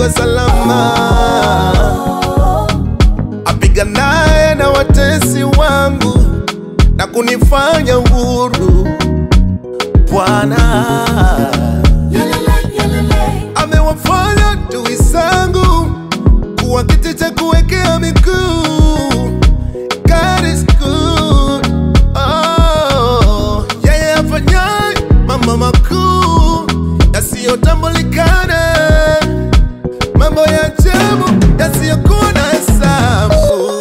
niwe salama, apiganaye na watesi wangu na kunifanya huru. Bwana amewafanya adui zangu kuwa kiti cha kuwekea miguu. God is good. Oh, yeye afanyaye mambo makuu yasiyotambulikana, mambo ya ajabu yasiyokuwa na hesabu.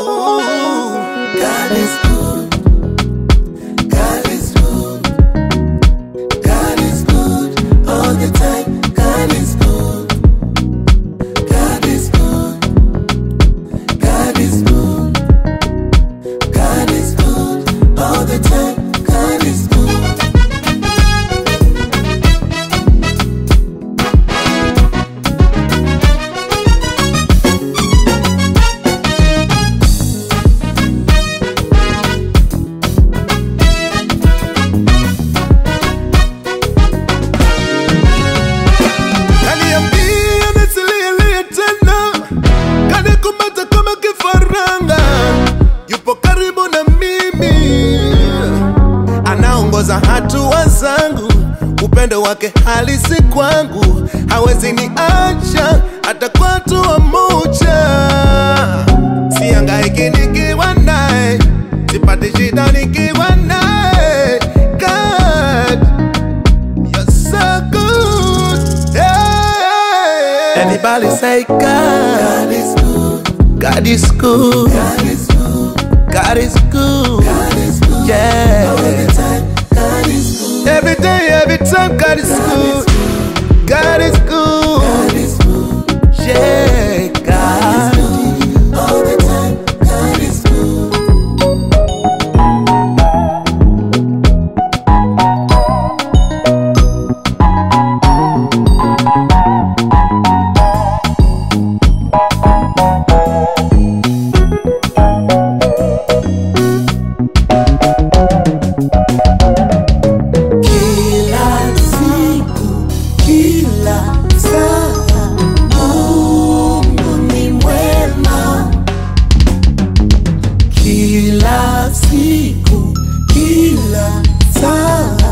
God is good. God is good. God is good all the time. God is good. God is good. God is good. God is good all the time. God is good. Kaniambia nisililie tena, kanikumata kama kifaranga, yupo karibu na mimi, anaongoza hatua zangu, upendo wake halisi kwangu, hawezi niacha hata kwa hatua moja. Sihangaiki nikiwa naye, sipati shida nikiwa naye. God, You're so good. Yeah. Everybody say God. God is good. God is good. God is good. God is good. God is good. Yeah. All the time. God is good. Every day, every time, God is good. God is good. God is good. Yeah, God. All the time. God is good. Kila siku, kila saa, Mungu ni mwema. Kila siku, kila saa,